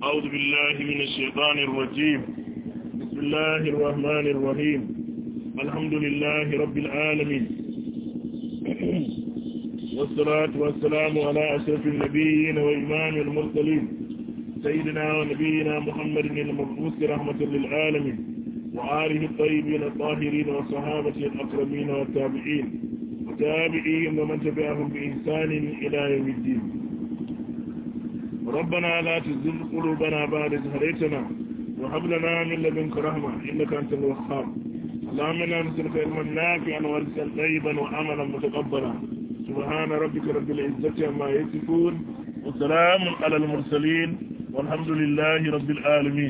أعوذ بالله من الشيطان الرجيم بسم الله الرحمن الرحيم الحمد لله رب العالمين والصلاة والسلام على أشرف النبيين وإمام المرسلين سيدنا ونبينا محمد المبعوث رحمة للعالمين وآله الطيبين الطاهرين والصحابة الأكرمين والتابعين وتابعيهم ومن تبعهم بإحسان إلى يوم الدين ربنا لا تزل قلوبنا بعد إذ هديتنا وهب لنا من لدنك رحمة إنك أنت الوهاب اللهم إنا نسألك علما نافعا ورزقا طيبا وعملا متقبلا سبحان ربك رب العزة عما يصفون وسلام على المرسلين والحمد لله رب العالمين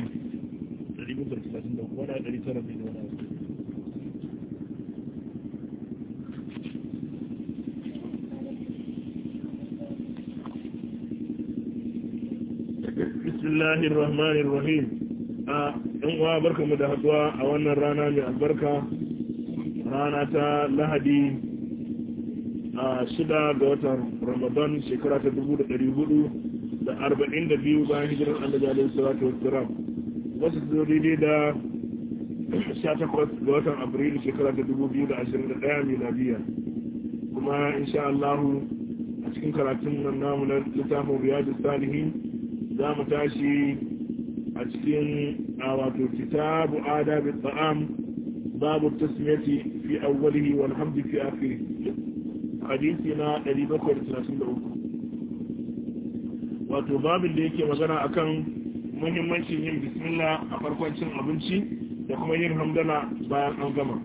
bismillahir rahmanir rahim a ɗan uwa barkamu da haduwa a wannan rana mai albarka rana ta lahadi a shida ga watan ramadan shekara ta dubu da ɗari hudu da arba'in da biyu bayan hijirar annabi alaihi salatu wassalam wasu zo daidai da sha takwas ga watan afrilu shekara ta dubu biyu da ashirin da ɗaya miladiya kuma insha Allahu a cikin karatun nan namu na littafin riyadu salihin za mu tashi a cikin a wato kitabu adabi ta'am babu tasmiyati fi awwalihi wal hamdi fi akhirih hadisi na 733 wato babin da yake magana akan muhimmancin yin bismillah a farkon cin abinci da kuma yin hamdala bayan an gama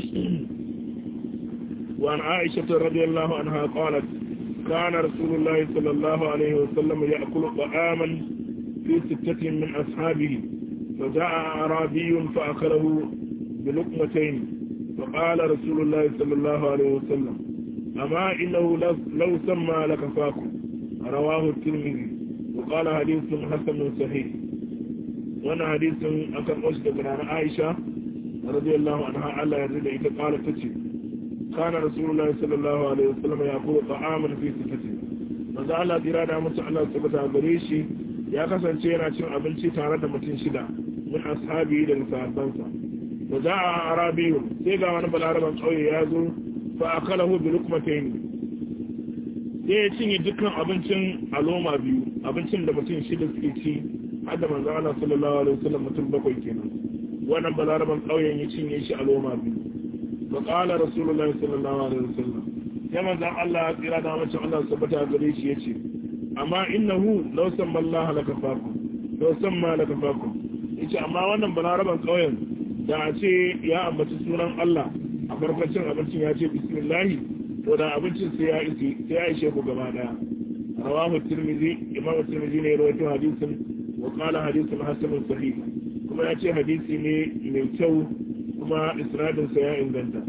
وعن عائشة رضي الله عنها قالت كان رسول الله صلى الله عليه وسلم يأكل طعاما في ستة من أصحابه فجاء أعرابي فأكله بلقمتين فقال رسول الله صلى الله عليه وسلم أما إنه لو سمى لكفاكم رواه الترمذي وقال حديث حسن صحيح وانا حديث أكن أشد من عائشة رضي الله عنها ألا يرد إذا قالت تشي كان رسول الله صلى الله عليه وسلم يأكل طعاما في ستة manzo Allah jira da mutum Allah tabbata gare shi ya kasance yana cin abinci tare da mutum shida min ashabi da sahabbansa wa za'a arabiyu sai ga wani balaraban kauye ya zo fa akalahu bi lukmatayn sai ya cinye dukkan abincin aloma biyu abincin da mutum shida suke ci har da manzo Allah sallallahu alaihi wasallam mutum bakwai kenan wannan balaraban kauyen ya cinye shi aloma biyu wa qala rasulullahi sallallahu alaihi wasallam sai manzan Allah tsira da mace Allah sabata gare shi ya ce amma innahu law samma Allah laka faku law samma laka faku yace amma wannan balaraban kauyen da a ce ya ambaci sunan Allah a farkon abincin ya ce bismillah to da abincin sai ya isi sai ya ishe ku gaba daya rawahu tirmidhi imam tirmidhi ne rawaito hadisin wa qala hadithun hasanun sahih kuma ya ce hadisi ne mai kyau kuma isnadin sa ya inganta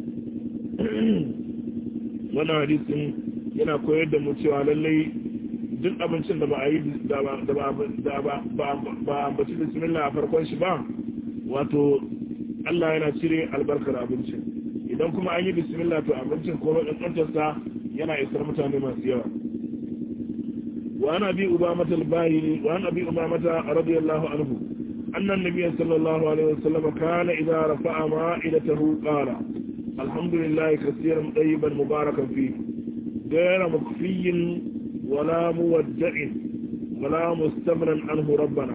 wannan hadisin yana koyar da mu cewa lallai duk abincin da ba a yi da ba a ambaci bismillah a farkon shi ba wato Allah yana cire albarkar abincin idan kuma an yi bismillah to abincin ko ɗanɗantarsa yana isar mutane masu yawa وعن أبي أمامة الباهلي وعن أبي أمامة رضي الله عنه أن النبي صلى الله عليه وسلم كان إذا رفع مائدته قال الحمد لله كثيرا طيبا مباركا فيه غير مكفي ولا مودع ولا مستمرا عنه ربنا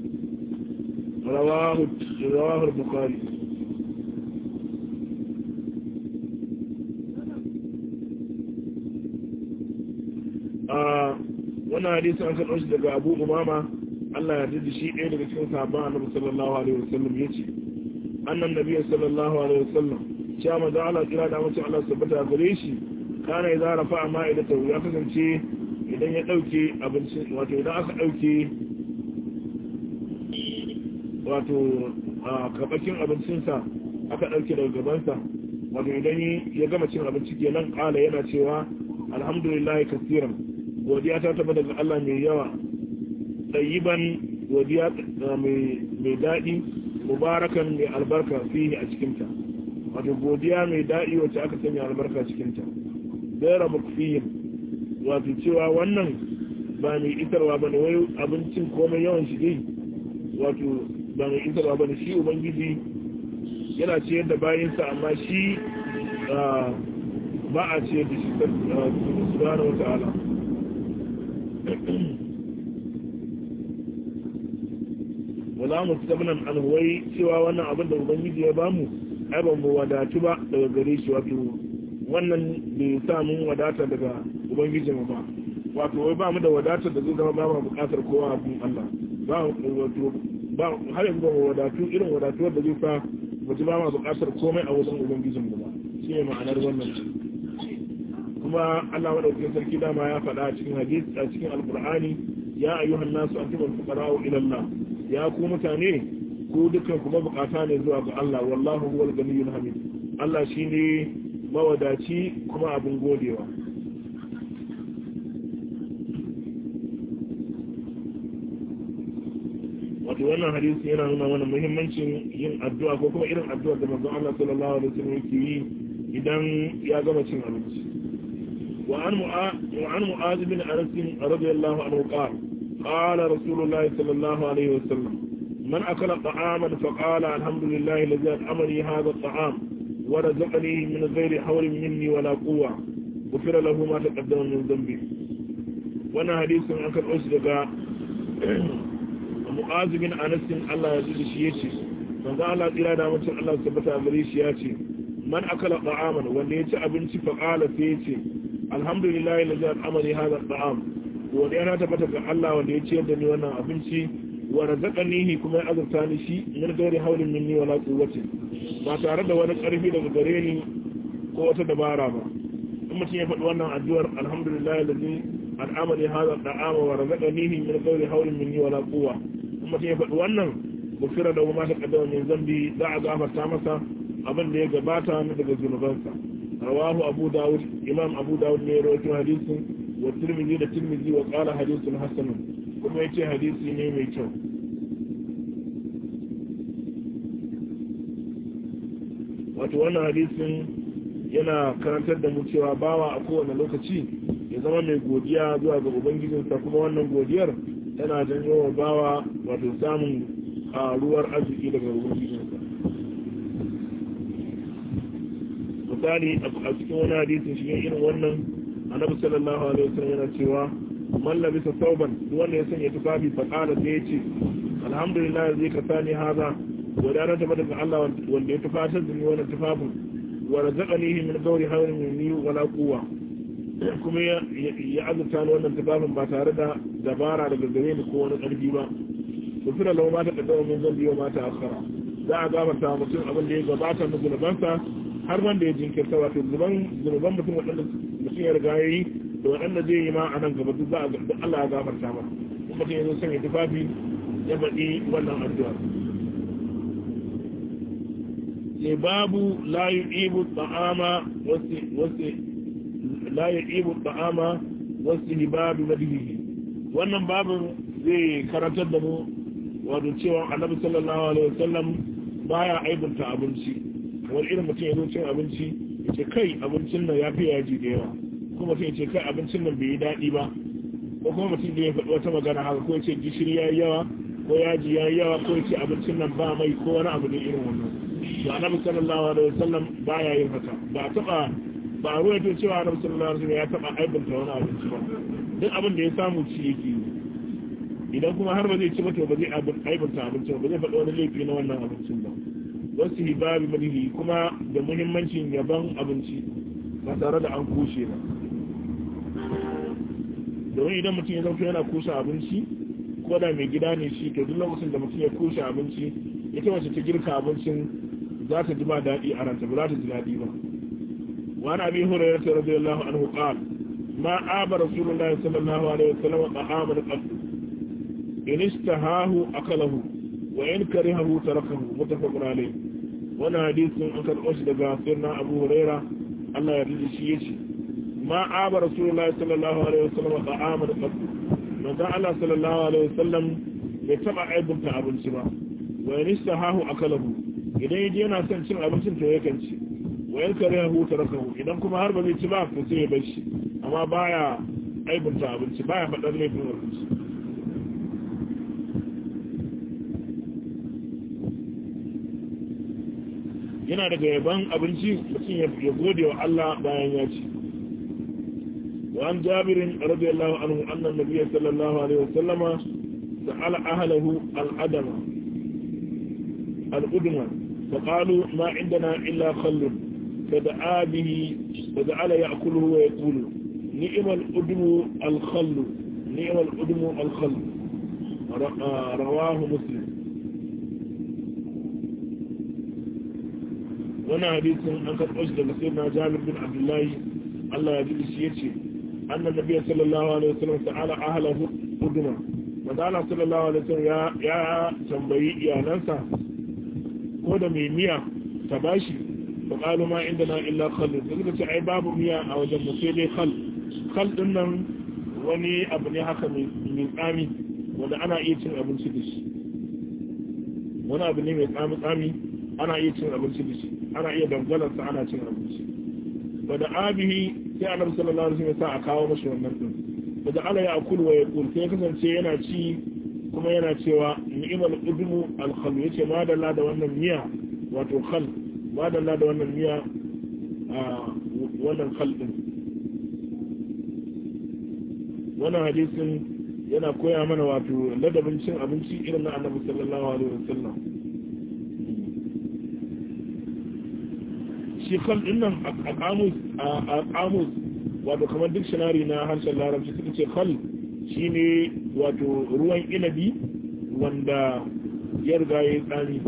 رواه رواه البخاري wannan hadisi an karɓo shi daga abu umama Allah ya da shi ɗaya daga cikin sahabban annabi sallallahu alaihi wasallam yace annan nabiy sallallahu alaihi wasallam cewa manzo Allah kira da mutum Allah tabbata gare shi kana idan rafa ma'idata ya kasance idan ya dauke abinci wato idan aka dauke wato kabakin abincinsa aka dauke daga gabansa wato idan ya gama cin abinci kenan kala yana cewa alhamdulillah kasiran godiya ta taba daga Allah mai yawa tayyiban godiya mai daɗi mubarakan mai albarka fihi a cikinta wato godiya mai daɗi wacce aka sanya albarka cikinta gaira mukfiyin wato cewa wannan ba mai isarwa ba ne wai abincin komai yawan shi dai wato ba mai isarwa ba ne shi ubangiji yana ciyar da bayansa amma shi ba a ciyar da shi subhanahu wa ta'ala wala mu tabnan alhuwai cewa wannan abin da ubangiji ya bamu ai ban mu wadatu ba daga gare shi wato wannan bai sa mun wadata daga ubangiji mu ba wato wai ba mu da wadatar da zai zama ba mu bukatar kowa a cikin Allah ba wato ba har yanzu ba mu wadatu irin wadatuwar da zai sa mu ji ba mu bukatar komai a wajen ubangijin mu ba shi ne ma'anar wannan kuma Allah madaukakin sarki dama ya faɗa a cikin hadisi a cikin alqur'ani ya ayyuhan nasu antumul fuqara'u ila Allah ya ku mutane ku dukkan kuma bukata ne zuwa ga Allah wallahu huwal ganiyyul hamid Allah shine mawadaci kuma abin godewa wato wannan hadisi yana nuna mana muhimmancin yin addu'a ko kuma irin addu'a da manzon Allah sallallahu alaihi wasallam yake yi idan ya gama cin abinci wa an mu'az bin anas radiyallahu anhu qala قال رسول الله صلى الله عليه وسلم من أكل طعاما فقال الحمد لله الذي أمري هذا الطعام ورزقني من غير حول مني ولا قوة غفر له ما تقدم من ذنبي وانا حديث عن كان أسرق معاذ بن أنس الله يزيد شيئتي manzo Allah tsira da mutum Allah tabbata a gare shi ya ce man akala ta'aman wanda ya ci abinci fa qala sai ya ce alhamdulillahi alladhi at'amani hadha at'am wanda yana tabbata ga Allah wanda ya ciyar da ni wannan abinci wa razaqanihi kuma ya azurta ni shi min gairi haulin minni wala quwwati ba tare da wani karfi daga gare ni ko wata dabara ba in mutum ya faɗi wannan addu'ar alhamdulillahi alladhi al'amali hadha at'ama wa razaqanihi min gairi haulin minni wala quwwa in mutum ya faɗi wannan gufira da ma ta kaddama min zambi za a gafarta masa abin da ya gabata na daga zunubansa rawahu abu dawud imam abu dawud ne ya rawaito hadisin wa tirmidhi da tirmidhi wa qala hadithun hasan kuma yace hadisi ne mai kyau wato wannan hadisin yana karantar da mu cewa bawa a kowane lokaci ya zama mai godiya zuwa ga ubangijinsa kuma wannan godiyar tana janyo wa bawa wato samun karuwar arziki daga ubangijinsa misali a cikin wani hadisin shi irin wannan annabi sallallahu alaihi wasallam yana cewa man labisa sauban wanda ya sanya tufafi fa qala sai yace alhamdulillah zai ka sani haza wadana ta daga Allah wanda ya tufatar da ni wannan tufafin wa razaqanihi min ghairi hawlin minni wala quwwa kuma ya azurta ni wannan tufafin ba tare da dabara daga gare ni ko wani ƙarfi ba to fira lau ma ta kaddama min zambi wa ma ta akhara za a gafarta mutum abin da ya gabata na zunubansa har wanda ya jinkirta wato zuban zunuban mutum waɗanda mutum ya riga yayi da waɗanda zai yi ma a nan gaba duk za a ga Allah ya gafarta ma mutum ya zo sanya tufafi ya baɗi wannan addu'a sai babu la yu'ibu ta'ama wasu wasu la yu'ibu ta'ama wasu hibabi madhihi wannan babin zai karantar da mu wato cewa annabi sallallahu alaihi wasallam baya aibunta abinci wani irin mutum ya zo cin abinci ya ce kai abincin nan ya fi yaji da yawa ko mutum ya ce kai abincin nan bai yi daɗi ba ko kuma mutum da ya faɗi wata magana haka ko ya ce gishiri ya yi yawa ko yaji ya yi yawa ko ya ce abincin nan ba mai ko wani abu ne irin wannan to annabi sallallahu alaihi wasallam baya yin haka ba a taɓa ba a ruwaito cewa annabi sallallahu alaihi wasallam ya taɓa aibunta wani abinci ba duk abin da ya samu ci yake yi idan kuma har ba zai ci mata ba zai aibanta abincin ba zai faɗi wani laifi na wannan abincin ba wasu hibabi malihi kuma da muhimmancin yaban abinci ba tare da an kushe ba domin idan mutum ya zauka yana kusa abinci ko da mai gida ne shi to duk lokacin da mutum ya kusa abinci ita wacce ta girka abincin za ta ji ba daɗi a ranta ba za ta ji daɗi ba wani abin hurairar ta radiyallahu anhu qala ma aba rasulullahi sallallahu alaihi wasallam ta'aman qad in istahahu akalahu wa in karihahu tarakahu muttafaqun alayh wannan hadisin an karɓo shi daga sirna Abu Huraira Allah ya riji shi yace ma aba rasulullahi sallallahu alaihi wasallam ta'aman qad manzo Allah sallallahu alaihi wasallam bai taba aibunta abinci ba wa in istahahu akalahu idan yaje yana son cin abincin to yakan ci wa in karihahu tarakahu idan kuma har ba zai ci ba to sai ya bar shi amma baya aibunta abinci baya faɗar laifin abinci yana daga yaban abinci mutum ya gode wa Allah bayan ya ci wa an jabirin radiyallahu anhu annan nabiyyi sallallahu alaihi wasallama sa'ala ahlahu al-adama al-udma فقالوا ما عندنا إلا خل فدعا به فجعل يأكله ويقول نعم الأدم الخل نعم الأدم الخل رواه مسلم وانا حديث أنت أجد لسيدنا جابر بن عبد الله الله يجب الشيء أن النبي صلى الله عليه وسلم تعالى أهله أدما فقال صلى الله عليه وسلم يا يا تنبي يا ننسى ko da mai miya ta bashi ba ƙalu ma inda na illa khallin da suka ce ai babu miya a wajen mu sai dai khal khal din nan wani abu ne haka mai tsami wanda ana iya cin abinci da shi wani abu ne mai tsami tsami ana iya cin abinci da shi ana iya dangalar sa ana cin abinci ba da abihi sai annabi sallallahu alaihi wasallam sa a kawo mashi wannan din ba da ala ya akulu wa yaqul sai kasance yana ci kuma yana cewa ni'mal udmu al-khal yace ma dalla da wannan miya wato khal ma dalla da wannan miya a wannan khal din wannan hadisin yana koya mana wato ladabin cin abinci irin na annabi sallallahu alaihi wasallam shi khal din nan a kamus a kamus wato kamar dictionary na harshen larabci suka ce khal shine wato ruwan inabi wanda ya riga ya yi tsami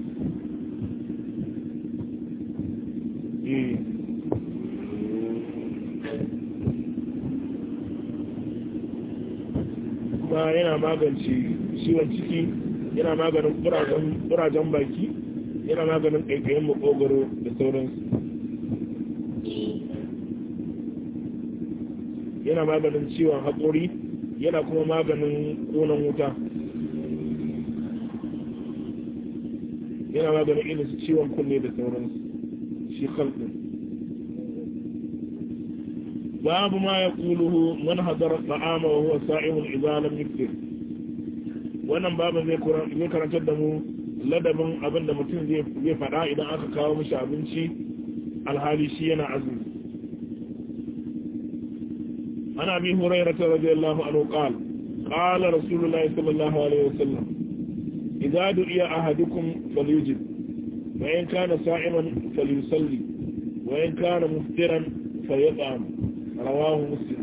kuma yana magance ciwon ciki yana maganin kurajen baki yana maganin ƙaiƙayin makogaro da sauransu yana maganin ciwon haƙori yana kuma maganin ƙonan wuta yana maganin irin su ciwon kunne da sauransu shi khalqin babu ma ya ƙuluhu man hadara ta'ama wa huwa sa'imun idza lam yuftir wannan babu zai karantar da mu ladabin abin da mutum zai faɗa idan aka kawo mishi abinci alhali shi yana azumi عن أبي هريرة رضي الله عنه قال قال رسول الله صلى الله عليه وسلم إذا دعي أحدكم فليجب وإن كان صائما فليصلي وإن كان مفترا فيطعم رواه مسلم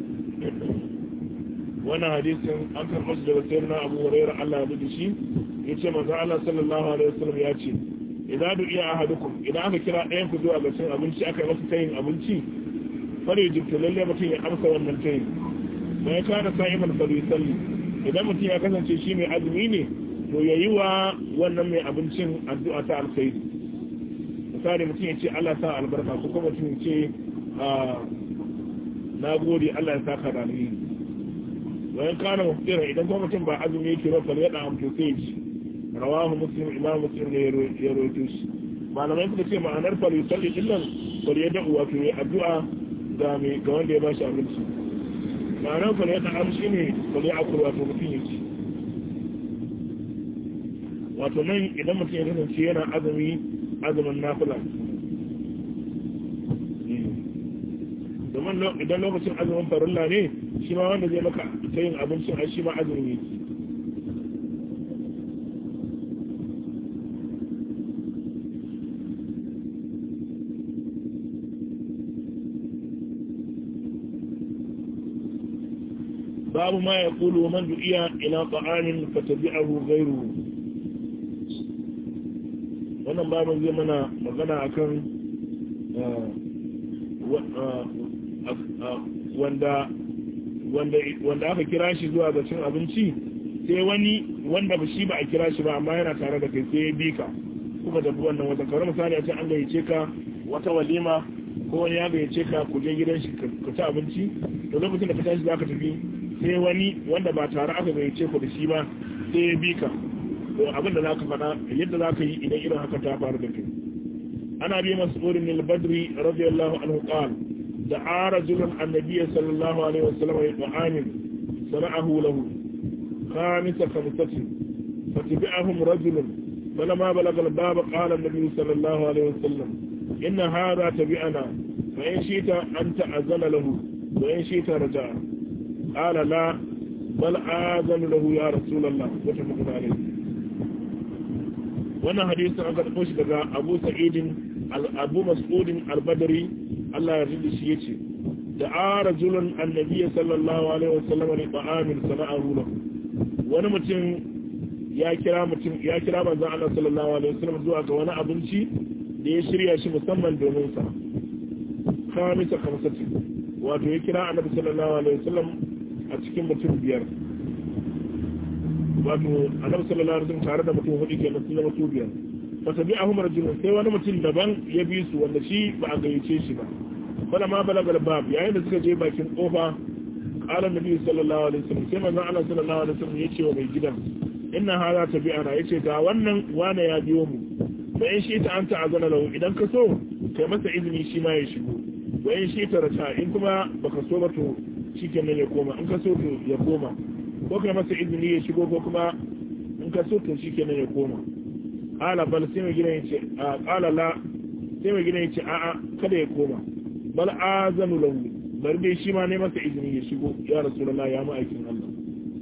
وانا حديث أنكر مسجد سيدنا أبو هريرة الله يبدشي يتشى مزع الله صلى الله عليه وسلم ياتي إذا دعي أحدكم إذا أنك كلا أيام كدوا أبسين أبنشي أكا مسكين أبنشي fare jibta lalle mutum ya amsa wannan tayin da ya kada sa'iman falisalli idan mutum ya kasance shi mai azumi ne to ya yi wa wannan mai abincin addu'a ta alkhairi misali mutum ya ce Allah sa albarka ko kuma mutum ya ce na gode Allah ya saka da alheri bayan kana mufira idan kuma mutum ba azumi yake ba fal yada amto sai shi rawahu muslim imam muslim ne ya rawaito shi malamai suka ce ma'anar falisalli illan fal yada wato ya addu'a ga mai ga wanda ya bashi abinci ma'anar kwale ya ta'am shi ne kwale a kurwa to mutum yake wato nan idan mutum ya kasance yana azumi azumin nafila domin idan lokacin azumin farilla ne shi ma wanda zai maka ta yin abincin a shi ma azumi yake باب ما يقول ومن دعي إلى طعام فتبعه غيره wannan babin zai mana magana akan wanda wanda aka kira shi zuwa ga cin abinci sai wani wanda ba shi ba a kira shi ba amma yana tare da kai sai ya bi ka kuka tafi wannan wata kawar misali a ce an gayyace ka wata walima ko wani ya gayyace ka ku je gidan shi ka ci abinci to lokacin da ka tashi za ka tafi sai wani wanda ba tare aka gayyace ku da shi ba sai ya bi ka to abin da zaka faɗa yadda zaka yi idan irin haka ta faru da kai ana bi mas'udin al-badri radiyallahu anhu qala دعا رجل النبي صلى الله عليه وسلم يطعام صنعه له خامس خمسة فتبعهم رجل فلما بلغ الباب قال النبي صلى الله عليه وسلم إن هذا تبعنا فإن شئت أن تأذن له وإن شئت رجع قال لا بل آذن له يا رسول الله متفق عليه wannan hadisin an karɓo shi daga abu sa'idin abu mas'udin albadari Allah ya rinda shi yace da ara julun annabiya sallallahu alaihi wasallam ne ta'amin sana'ahu lahu wani mutum ya kira mutum ya kira manzon Allah sallallahu alaihi wasallam zuwa ga wani abinci da ya shirya shi musamman domin sa khamisa khamsati wato ya kira annabi sallallahu alaihi wasallam a cikin mutum biyar wato annabi sallallahu alaihi wasallam tare da mutum hudu kenan sun zama su biyar fa tabi'ahum rajulun sai wani mutum daban ya bi su wanda shi ba a gayyace shi ba bala ma balagal bab yayin da suka je bakin kofa qala nabi sallallahu alaihi wasallam sai manzon Allah sallallahu alaihi wasallam ya ce wa mai gidan inna hadha tabi'ana yace ga wannan wane ya biyo mu fa in shi ta anta azana lahu idan ka so kai masa izini shi ma ya shigo wa in shi ta rata in kuma baka so ba to shikenan ya koma in ka so to ya koma ko kai masa izini ya shigo ko kuma in ka so to shikenan ya koma qala bal sai mai gidan yace a qala la sai mai gidan yace a'a kada ya koma bal azanu lahu bar dai shi ma ne masa izini ya shigo ya rasulullah ya mu aikin Allah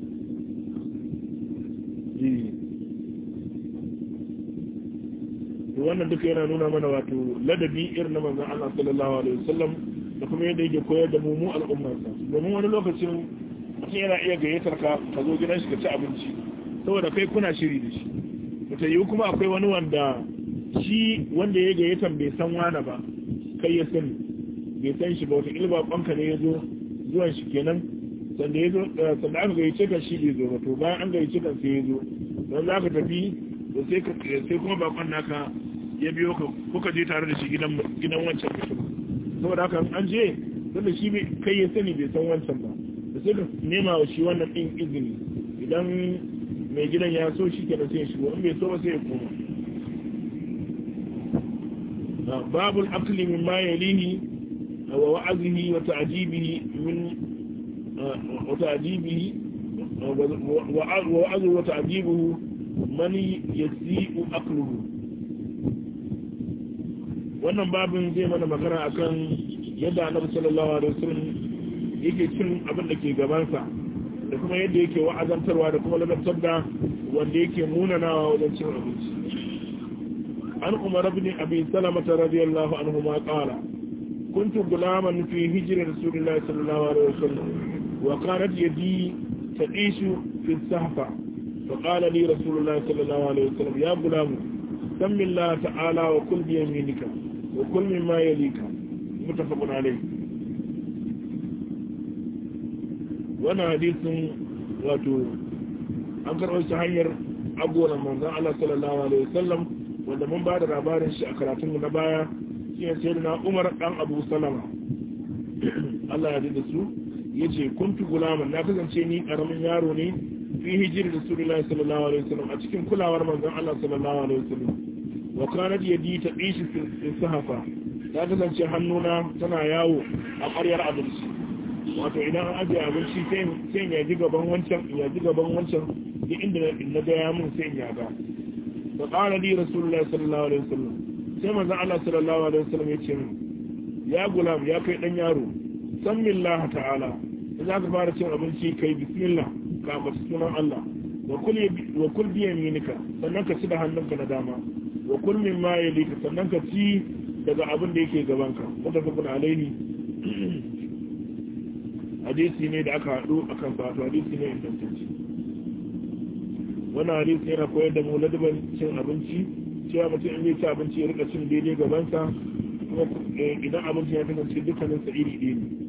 wannan duka yana nuna mana wato ladabi irin na manzon Allah sallallahu alaihi wasallam da kuma yadda yake koyar da mu mu al'ummarsa domin wani lokacin mutum yana iya gayyatar ka ka zo gidan shi ka ci abinci saboda kai kuna shiri da shi ta yiwu kuma akwai wani wanda shi wanda ya gayyatan bai san wani ba kai ya sani bai san shi ba wata ilba kwanka ne ya zo zuwan shi kenan sanda ya zo sanda aka gayyace kan shi bai zo ba to bayan an gayyace kan sai ya zo don za ka tafi to sai ka sai kuma bakon naka ya biyo ka kuka je tare da shi gidan gidan wancan mutum saboda haka an je tunda shi kai ya sani bai san wancan ba da sai ka nema wa shi wannan din izini idan mai gidan ya so shi kenan sai ya shigo in bai so ba sai ya koma babul akli min ma yalihi wa wa'azihi wa ta'jibihi min wa ta'jibihi wa wa'azu wa ta'jibuhu man yasi'u akluhu wannan babin zai mana magana akan yadda annabi sallallahu alaihi wasallam yake cin abin da ke gabansa da kuma yadda yake wa'azantarwa da kuma ladabtar da wanda yake munanawa wajen cin abinci an umar ibn abi salama radiyallahu anhu ma qala kuntu gulaman fi hijri rasulillahi sallallahu alaihi wasallam wa kanat yadi tadishu fi sahfa فقال لي رسول الله صلى الله عليه وسلم يا غلام سم الله تعالى وكل بيمينك وكل مما يليك متفق عليه wannan hadisin wato an karɓar shi hanyar abuwan manzan Allah sallallahu alaihi wasallam wanda mun ba da labarin shi a karatun na baya shi ne sai na Umar dan Abu Salama Allah ya da su yace kuntu gulaman na kasance ni karamin yaro ne fi hijiri Rasulullahi sallallahu alaihi wasallam a cikin kulawar manzan Allah sallallahu alaihi wasallam wa kanat yadi ta dishi fi sahafa ta kasance hannuna tana yawo a ƙwaryar abinci wato idan an ajiye abinci sai ya ji gaban wancan ya ji gaban wancan duk inda na ga ya mun sai ya ga da qala li rasulullahi sallallahu alaihi wasallam sai manzo Allah sallallahu alaihi wasallam ya ce min ya gulam ya kai dan yaro san billah ta'ala idan ka fara cin abinci kai bismillah ka ambaci sunan Allah wa kul wa kul bi yaminika sannan ka ci da hannunka na dama wa kul mimma yalika sannan ka ci daga abin da yake gabanka mutafakun alaihi hadisi ne da aka haɗu a kan wato hadisi ne ingantacce wannan hadisi yana koyar da mu ladaban cin abinci cewa mutum in zai ci abinci ya rika cin daidai gabansa kuma idan abinci ya kasance dukkanin sa iri ɗaya ne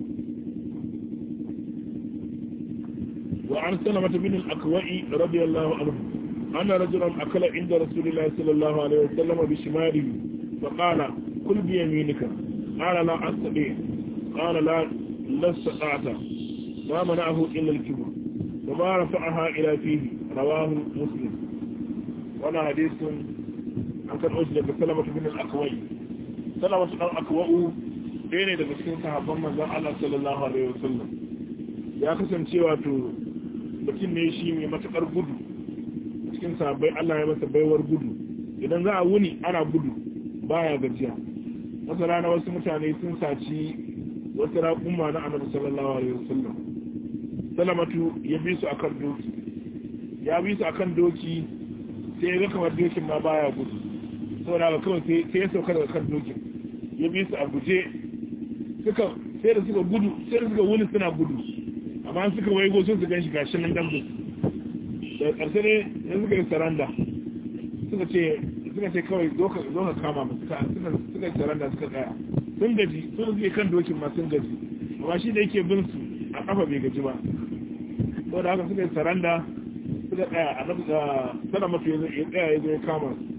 wa an salama bin al-akwai radiyallahu anhu anna rajulan akala inda rasulillahi sallallahu alaihi wasallam bi shimalihi fa qala kul bi yaminika qala la astati qala la لا استطعت ما منعه إلا الكبر وما رفعها إلى فيه رواه مسلم وانا حديث عن كان أجل بسلمة بن الأكوي سلمة الأكوى ɗaya ne daga cikin sahabban manzon Allah sallallahu alaihi wasallam ya kasance wato mutum ne shi mai matakar gudu cikin sahabbai Allah ya masa baiwar gudu idan za a wuni ana gudu baya gajiya wata rana wasu mutane sun saci wasu raƙuma na annabi sallallahu alaihi wasallam salamatu ya bi su akan doki ya bi su akan doki sai ya ga kamar dokin ma baya gudu saboda haka kawai sai ya sauka daga kan dokin ya bi su a guje suka sai da suka gudu sai da suka wuni suna gudu amma suka waigo sun su gan shi gashi nan dambu daga ƙarshe ne ya suka yi saranda suka ce suka ce kawai zo ka kama mu suka suka yi saranda suka tsaya sun gaji sun suke kan dokin ma sun gaji amma shi da yake bin su a kafa bai gaji ba saboda haka suka yi saranda suka tsaya a nafi sana mafi ya tsaya ya zo ya kama su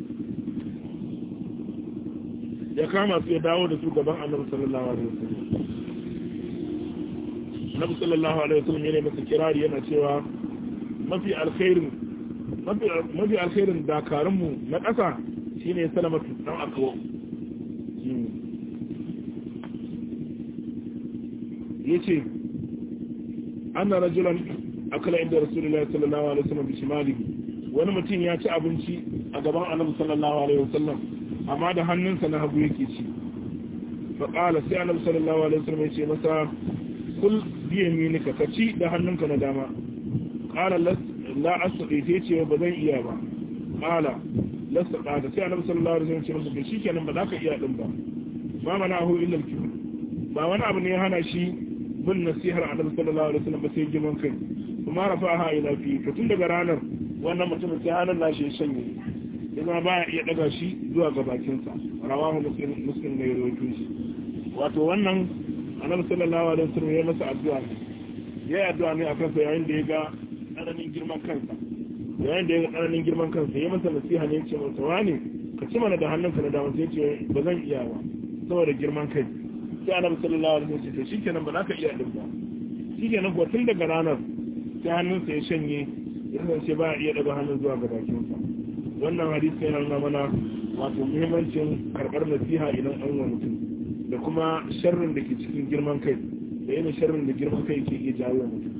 ya kama su ya dawo da su gaban annabi sallallahu alaihi wasallam annabi sallallahu alaihi wasallam yana masa kirari yana cewa mafi alkhairin mafi alkhairin dakarun mu na ƙasa shine salamatu dan akawo yace anna rajulan akala inda rasulullahi sallallahu alaihi wasallam bi shimalihi wani mutum ya ci abinci a gaban annabi sallallahu alaihi wasallam amma da hannunsa na hagu yake ci fa qala sai annabi sallallahu alaihi wasallam ya ce masa kul bi yaminika ka ci da hannunka na dama qala la asqi sai ce ba zan iya ba qala lasta qala sai annabi sallallahu alaihi wasallam ya ce masa shikenan ba za ka iya din ba ma mana hu illa al-kibr ba wani abu ne ya hana shi bin nasihar annabi sallallahu alaihi wasallam ba sai girman kai kuma rafa'aha ila fi to tun daga ranar wannan mutumin sai hannun nashi ya shanye ya zama baya iya daga shi zuwa ga bakinsa rawahu muslim muslim ne ya rawaito shi wato wannan annabi sallallahu alaihi wasallam ya masa addu'a ne ya yi addu'a ne akan sa yayin da ya ga tsananin girman kansa yayin da ya ga tsananin girman kansa ya masa nasiha ne ya ce masa wani ka ci mana da hannunka na dama sai ce ba zan iya ba saboda girman kai sai annabi sallallahu alaihi wasallam ya ce shikenan ba za ka iya din ba shikenan ko tun daga ranar sai hannunsa ya shanye ya kasance ba iya daga hannun zuwa ga bakinsa wannan hadisi yana nuna mana wato muhimmancin karɓar nasiha idan an wa mutum da kuma sharrin da ke cikin girman kai da yana sharrin da girman kai ke iya jawo wa mutum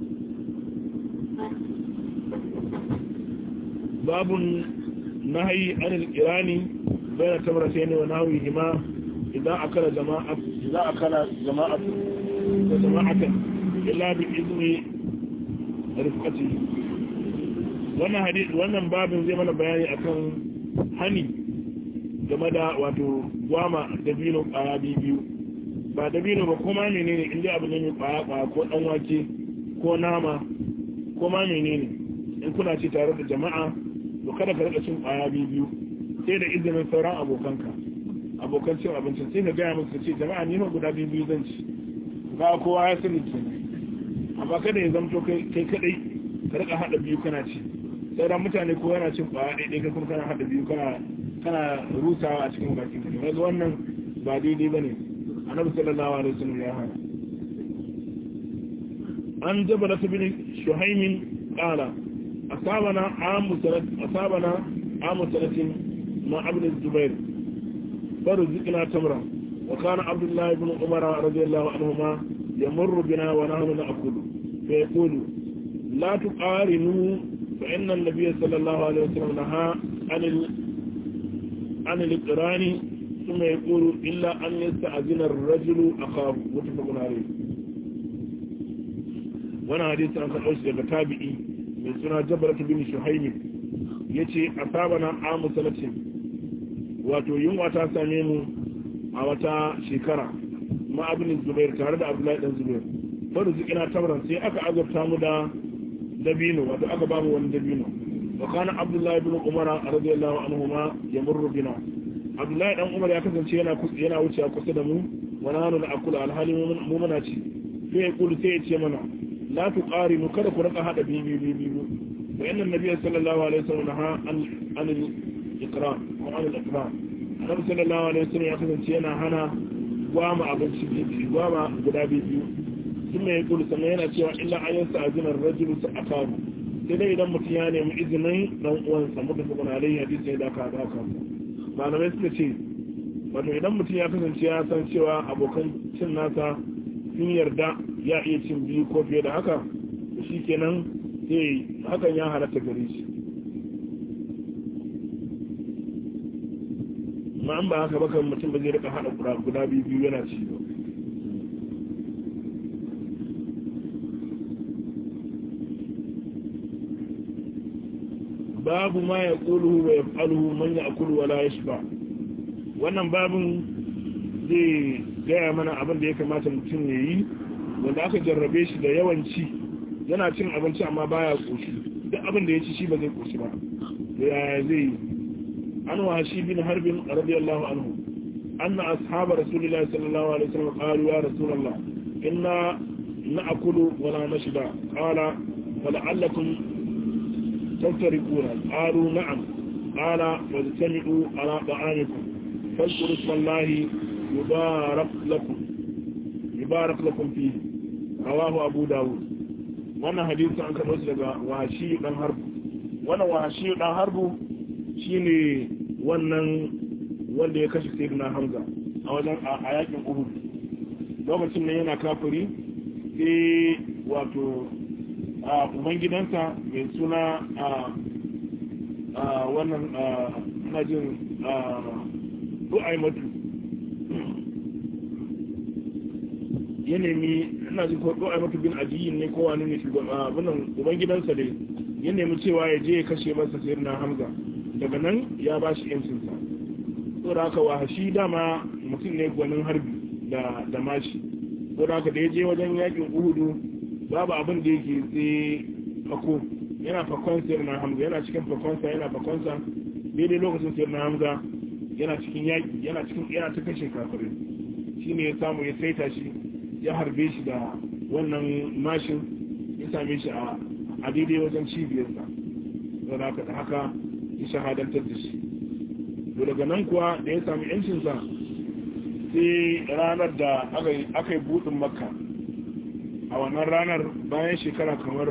babun nahayi anil irani bayan tabarata ne wa nahawi hima idan akala jama'a idan akala jama'a da jama'atan illa bi izni rifqati wannan hadisi wannan babin zai mana bayani akan hani game da wato gwama dabino kwaya biyu ba dabino ba kuma menene inda abu ne mai kwaya kwaya ko dan wake ko nama ko ma menene in kuna ci tare da jama'a to kada ka rika cin kwaya biyu sai da izinin sauran abokanka abokan cin abincin sai ka gaya musu ce jama'a ni ma guda biyu zan ci ga kowa ya sani kenan amma kada ya zamto kai kadai ka rika hada biyu kana ci sauran mutane ko yana cin kwaya ɗaiɗai ka kuma kana hada biyu kana kana rusawa a cikin bakin ka daga wannan ba daidai bane annabi sallallahu alaihi wasallam ya hana an jabala bin shuhaimin qala asabana amu salat asabana amu salatin ma ibn zubair فرزقنا تمرا وكان عبد الله بن عمر رضي الله عنهما يمر بنا ونحن نأكل فيقول لا تقارنوا فإن النبي صلى الله عليه وسلم نهى عن ال... عن الإقران ثم يقول إلا أن يستأذن الرجل أخاه متفق عليه وانا حديث عن خلوش تابعي من سنة جبرة بن شحيم يتي أصابنا عام سنة wato yunwa ta same mu a wata shekara ma abin zubair tare da abdullahi dan zubair bari zikina tamran sai aka azabta mu da dabino wato aka ba mu wani dabino wa kana abdullahi ibn umar radiyallahu anhu ma yamurru bina abdullahi dan umar ya kasance yana yana wuce kusa da mu wa nanu na akula alhali mu muna ci sai ya kulu sai ya ce mana la tuqarinu kada ku raka hada bibi bibi wa inna nabiyya sallallahu alaihi wasallam ha an an ikram ko an al-ikram annabi sallallahu alaihi wasallam ya kasance yana hana gwama abinci bibi gwama guda biyu sun mai kulu sannan yana cewa illa an yasa azinar rajulu su akaru sai dai idan mutum ya nemi izinin dan uwansa muka fi kuna alayhi hadisi ya daka da aka malamai suka ce wato idan mutum ya kasance ya san cewa abokan cin nasa sun yarda ya iya cin biyu ko fiye da haka shi kenan sai hakan ya halatta gare shi ma an ba haka ba kan mutum ba zai rika hada guda biyu biyu yana ci ba babu ma ya ƙuluhu wa ya faluhu man ya akulu wala ya ba wannan babin zai gaya mana abin da ya kamata mutum ya yi wanda aka jarrabe shi da yawanci yana cin abinci amma baya ƙoshi duk abin da ya ci shi ba zai ƙoshi ba da yaya zai yi an washi bin harbin radiyallahu anhu anna ashabar rasulullahi sallallahu alaihi wasallam qalu ya rasulullah inna na'kulu wala nashba qala fala'allakum تفترقون قالوا نعم قال واجتمعوا على طعامكم فاذكروا اسم الله يبارك لكم يبارك لكم فيه رواه أبو داود وانا حديث عن كان وصل وحشي دان حرب وانا وحشي دان حرب shine wannan wanda ya kashe sayyidina Hamza a wajen a yakin Uhud lokacin nan yana kafiri sai wato a ubangidansa mai suna a wannan na jin du'aimatu ya nemi ina jin ko du'aimatu bin ajiyin ne kowa ne abinan ubangidansa dai ya nemi cewa ya je ya kashe masa sayar na hamza daga nan ya ba shi yancinsa saboda haka wahashi dama mutum ne gwanin harbi da mashi saboda haka da ya je wajen yakin uhudu babu abin da yake sai fako yana fakon sayar na hamza yana cikin fakonsa yana fakonsa daidai lokacin sayar na hamza yana cikin yaƙi yana cikin yana ta kashe kafirin shi ne ya samu ya saita shi ya harbe shi da wannan mashin ya same shi a daidai wajen cibiyarsa don haka da haka ya shahadantar da shi daga nan kuwa da ya sami yancinsa sai ranar da aka yi buɗin makka a wannan ranar bayan shekara kamar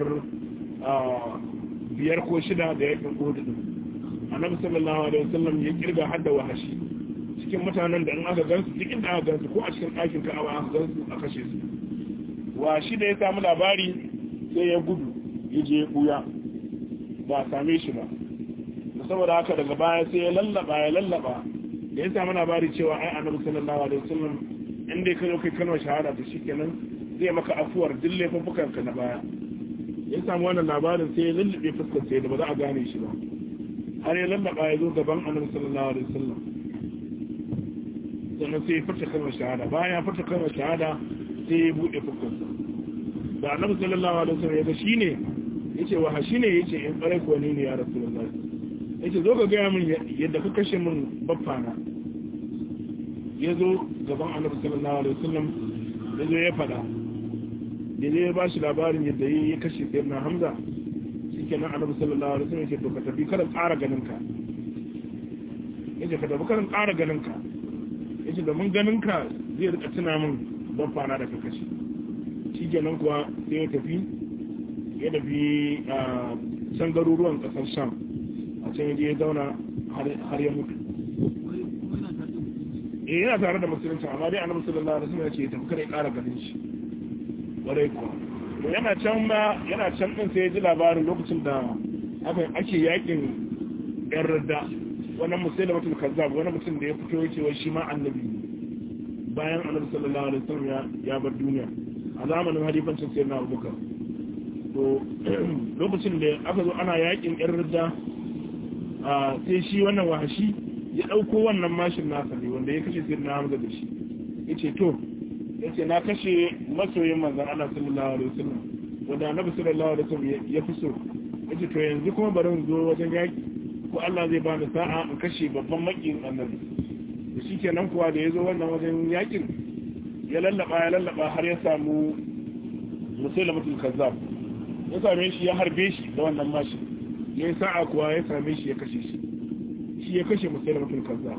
biyar ko shida da yakin hudu annabi sallallahu alaihi wasallam ya kirga hadda wahashi cikin mutanen da in aka gansu cikin da aka gansu ko a cikin ɗakin ka'aba aka gansu a kashe su washi da ya samu labari sai ya gudu ya je ya buya ba a same shi ba saboda haka daga baya sai ya lallaba ya lallaba da ya samu labari cewa ai annabi sallallahu alaihi wasallam inda ya kai kai kalmar shahada da shi kenan zai maka afuwar duk laifuffukanka na baya ya samu wannan labarin sai ya lullube fuskar sai da ba za a gane shi ba har ya lallaba ya zo gaban annabi sallallahu alaihi wasallam sannan sai ya furta kalmar shahada bayan ya furta kalmar shahada sai ya bude fuskar da annabi sallallahu alaihi wasallam ya ga shine yace wa shine yace in bare ko ne ne ya rasulullahi yace zo ka ga min yadda ka kashe min baffana ya zo gaban annabi sallallahu alaihi wasallam ya zo ya fada da zai ba shi labarin yadda ya kashe sayar na hamza shi ke nan annabi sallallahu alaihi wasallam ya ce to ka tafi karin ƙara ganinka ya ce ka tafi karin ƙara ganinka ya ce domin ganinka zai rika tuna min don fana da ka kashe shi ke nan kuwa sai ya tafi ya tafi a can garuruwan ƙasar sham a can ya je ya zauna har ya mutu eh yana tare da musulunci amma dai annabi sallallahu alaihi wasallam ya ce ya tafi kare ƙara ganin shi ƙwarai kuwa yana can ba yana can ɗin sai ya ji labarin lokacin da ake yakin yan radda wani musulun da mutum kazzab wani mutum da ya fito ya ce wai shi ma annabi bayan annabi sallallahu alaihi wasallam ya bar duniya a zamanin halifancin sai na abubakar to lokacin da aka zo ana yakin yan radda sai shi wannan wahashi ya ɗauko wannan mashin nasa ne wanda ya kashe sai na hamza da shi ya ce to yace na kashe masoyin manzon Allah sallallahu alaihi wasallam wanda annabi sallallahu alaihi wasallam ya fi so yace to yanzu kuma bari in zo wajen yaki ko Allah zai bani sa'a in kashe babban makiyin annabi da shikenan kuwa da yazo wannan wajen yakin ya lallaba ya lallaba har ya samu musailamatul kazzab ya same shi ya harbe shi da wannan mashi ya yi sa'a kuwa ya same shi ya kashe shi shi ya kashe musailamatul kazzab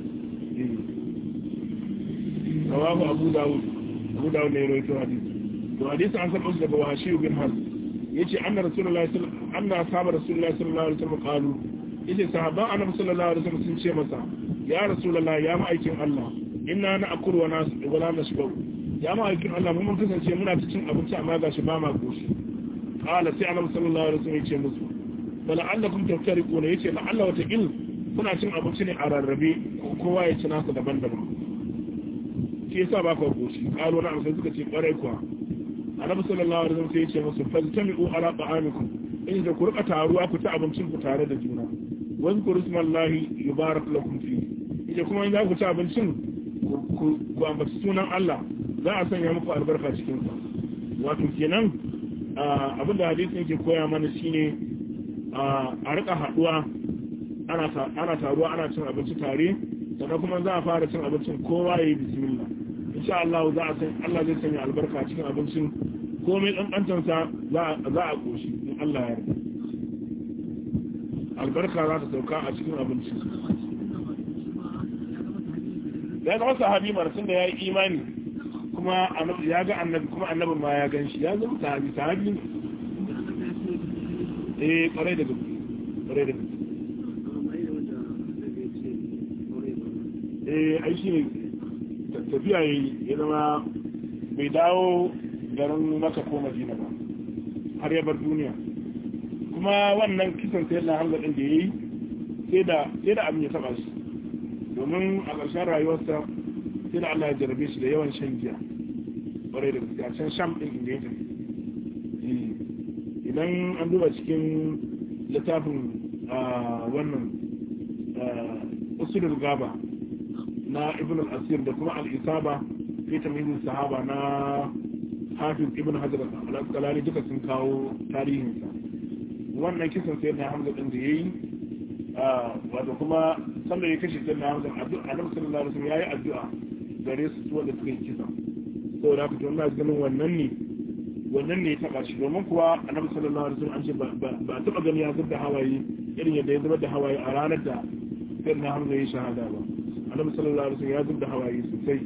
rawahu abu dawud abu dawud ne rawaito hadisi to hadisi an saba daga washi bin hal yace anna rasulullahi sallallahu anna sahaba rasulullahi sallallahu alaihi wasallam qalu yace sahaban annabi sallallahu alaihi wasallam sun ce masa ya rasulullah ya ma'aikin Allah inna na akuru wa nasu wala nasbu ya ma'aikin Allah mun mun kasance muna ta cin abinci amma gashi ba ma goshi qala sai annabi sallallahu alaihi wasallam ya ce musu bala allakum taftariquna yace la Allah wata il kuna cin abinci ne a rarrabe kowa ya ci nasa daban-daban shi yasa ba ku goshi qalu na sai suka ce kwarai kuwa annabi sallallahu alaihi wasallam sai ya ce musu fajtami'u ala ta'amikum in da ku rika taruwa ku ci abincin ku tare da juna wani ku rismallahi yubarak lakum fi ita kuma in za ku ci abincin ku ambaci sunan Allah za a sanya muku albarka cikin sa wato kenan abin da hadisin yake koya mana shine a rika haduwa ana ana taruwa ana cin abinci tare sannan kuma za a fara cin abincin kowa yayi bismillah insha Allah za a san Allah zai sanya albarka cikin abincin komai kankantansa za a koshi in Allah ya yarda albarka za ta sauka a cikin abinci ya zama sahabi marasin da ya yi imani kuma ya ga annabi kuma annabin ma ya gan shi ya zama sahabi sahabi ne eh kwarai da gaske kwarai da gaske eh ai shi ne tafiya ya zama bai dawo garin maka ko madina ba har ya bar duniya kuma wannan kisan sai na hamza din da yayi sai da sai da abin ya taba shi domin a ƙarshen rayuwarsa sai da Allah ya jarabe shi da yawan shan giya ƙwarai da gaskiya can sham din inda ya tafi idan an duba cikin littafin wannan usulul gaba na ibn al-asir da kuma al-isaba fi tamyiz sahaba na hafiz ibn hajar al-asqalani duka sun kawo tarihinsa wannan kisan sai na hamza din da yayi wato kuma sanda ya kashe sai na hamza annabi sallallahu alaihi wasallam yayi addu'a gare su wanda suka yi kisa saboda haka to ina ganin wannan ne wannan ne ya taba shi domin kuwa annabi sallallahu alaihi wasallam an ce ba taba gani ya zubda hawaye irin yadda ya zubar da hawaye a ranar da sai na hamza ya shahada ba annabi sallallahu alaihi wasallam ya zubda hawaye sosai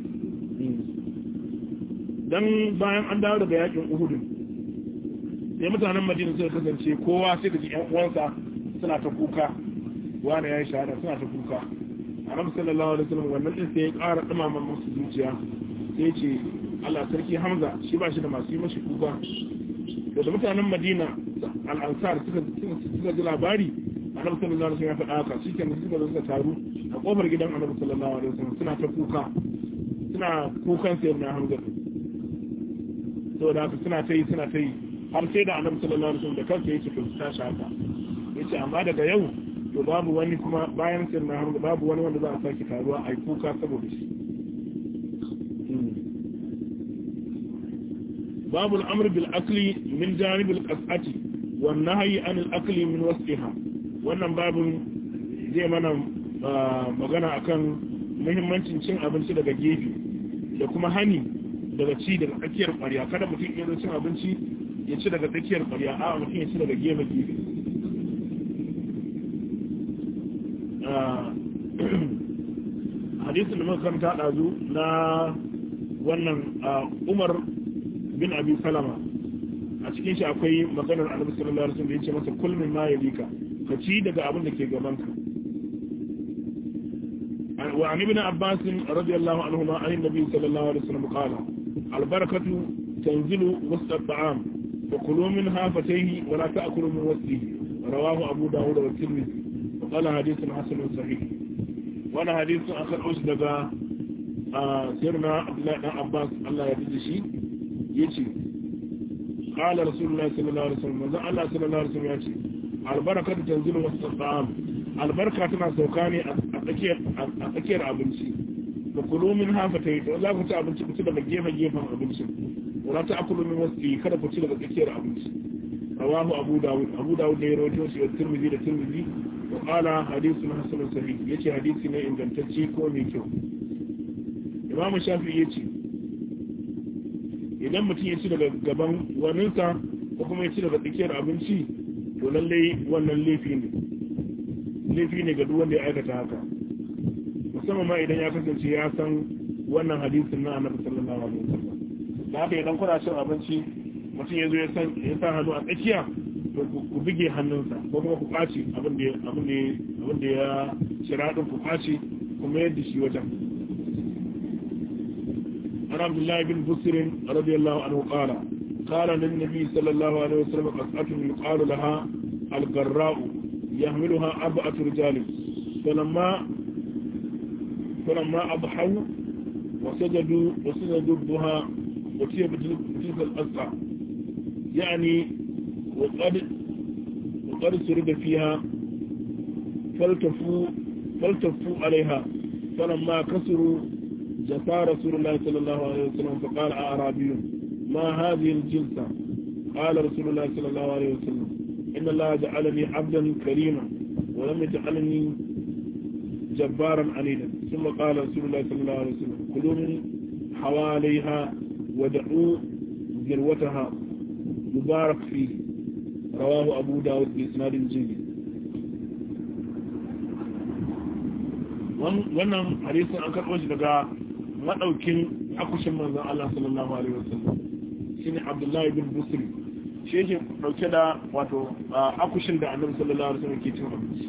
dan bayan an dawo daga yakin uhudun sai mutanen madina suka kasance kowa sai da ji yan uwansa suna ta kuka wani ya yi shahada suna ta kuka annabi sallallahu alaihi wasallam wannan din sai ya ƙara dumama musu zuciya sai ya ce Allah sarki Hamza shi ba shi da masu yi mashi kuka da da mutanen Madina al-Ansar suka suka ji labari annabi sallallahu alaihi wasallam ya faɗa haka shi kenan suka zo suka taru a kofar gidan annabi sallallahu alaihi wasallam suna ta kuka suna kukan sayyidina Hamza saboda haka suna ta yi suna ta yi har sai da annabi sallallahu alaihi wasallam da kansa yake to tashi haka yace amma daga yau to babu wani kuma bayan sirna har babu wani wanda za a sake taruwa a yi kuka saboda shi babu al'amr bil akli min janib al qas'ati wan nahyi an al akli min wasfiha wannan babun zai mana magana akan muhimmancin cin abinci daga gefe da kuma hani daga ci daga tsakiyar ƙwarya kada mutum ya zo cin abinci ya ci daga tsakiyar ƙwarya a mutum ya ci daga gefe gefe hadisun da muka karanta ɗazu na wannan umar bin abi salama a cikin shi akwai maganar annabi sallallahu alaihi wasallam da yace masa kul min ma yalika ka ci daga abin da ke gaban ka wa an ibn abbas radiyallahu anhuma an nabi sallallahu alaihi wasallam qala al barakatu tanzilu wasta at-ta'am fa kulu minha fatayhi wa la ta'kulu min wasfihi rawahu abu dawud wa tirmidhi wa qala hadithun hasanun sahih wani hadisun an karɓo shi daga sirna abdullahi dan abbas allah ya fi shi ya ce ƙala rasulullah sallallahu alaihi wasallam manzon allah sallallahu alaihi wasallam ya ce albarka da tanzilu wasu ta'am albarka tana sauka ne a tsakiyar abinci da kulu min hafa ta yi to za ku ci abinci ku ci daga gefen gefen abinci wala ta akulu min wasu kada ku ci daga tsakiyar abinci rawahu abu dawud abu dawud ne ya rawaito shi da tirmidhi da tirmidhi وقال حديث حسن صحيح yace hadisi ne ingantacce ko mai kyau Imam Shafi'i yace idan mutum ya ci daga gaban waninsa ko kuma ya ci daga tsakiyar abinci to lallai wannan laifi ne laifi ne ga duk wanda ya aikata haka musamman ma idan ya kasance ya san wannan hadisin na Annabi sallallahu alaihi wasallam da haka idan kuna cin abinci mutum ya zo ya san ya sa hannu a tsakiya ku bige hannunsa ko kuma ku ɓaci abin da ya shira ɗin ku ɓaci kuma yadda shi wajen an abdullahi bin busirin radiyallahu anhu qala qala lin nabi sallallahu alaihi wasallam qasatun yuqalu laha al-garra'u yahmiluha arba'atu rijal falamma falamma adhaw وسجدوا وسجدوا الضحى وتي بتلك الأسعى يعني وقد وقد سرد فيها فالتفوا فالتفوا عليها فلما كسروا جفا رسول الله صلى الله عليه وسلم فقال أعرابي ما هذه الجلسة قال رسول الله صلى الله عليه وسلم إن الله جعلني عبدا كريما ولم يجعلني جبارا عنيدا ثم قال رسول الله صلى الله عليه وسلم كلوا من حواليها ودعوا ذروتها يبارك فيه رواه أبو داود بإسناد جيد wannan hadisin an karɓo shi daga maɗaukin akushin manzan Allah sallallahu alaihi wasallam shine Abdullahi bin Busri shi yake ɗauke da wato akushin da annabi sallallahu alaihi wasallam ke cin abinci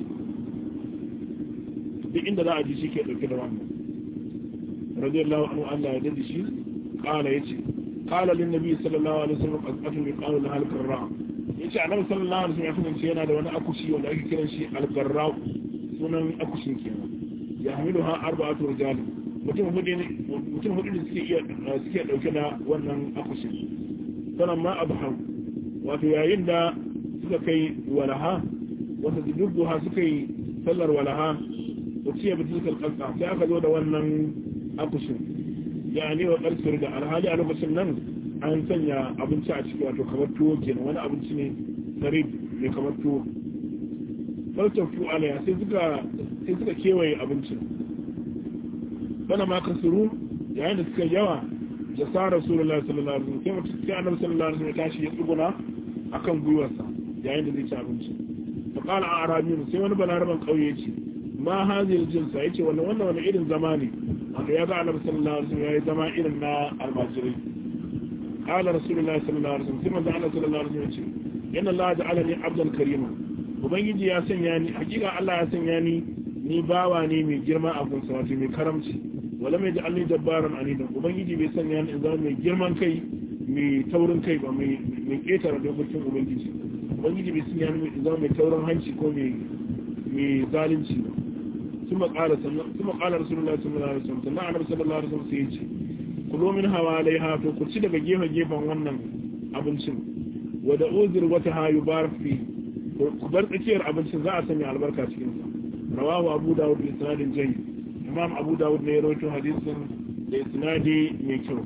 duk inda za a ji shi ke ɗauke da wannan radiyallahu anhu Allah ya dade shi qala yace qala lin nabi sallallahu alaihi wasallam qasatun yuqalu laha al-qarra yace annabi sallallahu alaihi wasallam ya kasance yana da wani akushi wanda ake kiran shi al-qarra sunan akushin kenan ya hamiluha arba'atu rijal mutum hudu ne mutum hudu ne suke iya suke dauke da wannan akushin sanan ma abhan wato yayin da suka kai walaha wata dubbuha suka yi sallar walaha wacce bi tilkal qasa sai aka zo da wannan akushin yani wa qarsir da alhali a lokacin nan an sanya abinci a ciki wato kamar tuwo kenan wani abinci ne sarif mai kamar tuwo faltafu alaya sai suka sai suka kewaye abincin bana ma kasuru yayin da suka yawa ya sa rasulullahi sallallahu alaihi wasallam sai mutum sai annabi sallallahu alaihi wasallam ya tashi ya tsuguna akan gwiwarsa yayin da zai ci abinci fa qala arabi sai wani balaraban kauye ya ce ma hazil jinsa yace wannan wannan wani irin zama ne wanda ya ga annabi sallallahu alaihi wasallam yayi zama irin na almajirai qala rasulullahi sallallahu alaihi wasallam sai manzo Allah sallallahu alaihi wasallam yace inna Allah ja'alani abdan karima ubangiji ya sanya ni hakika Allah ya sanya ni ni bawa ne mai girma a gunsa wato mai karamci wala mai ja'alni dabbaran anidan ubangiji bai sanya ni in zama mai girman kai mai taurin kai ba mai mai ketare dokokin ubangiji ubangiji bai sanya ni in zama mai taurin hanci ko mai mai zalunci ba ثم قال ثم قال رسول الله صلى الله عليه وسلم sannan annabi sallallahu alaihi wasallam sai ya ce kulo min hawalaiha to ku ci daga gefe gefen wannan abincin wa da uzur wata ha yubarak fi ku bar tsakiyar abincin za a sanya albarka cikin sa rawahu abu dawud bi isnadin jayyid imam abu dawud ne ya rawaito hadisin da isnadi mai kyau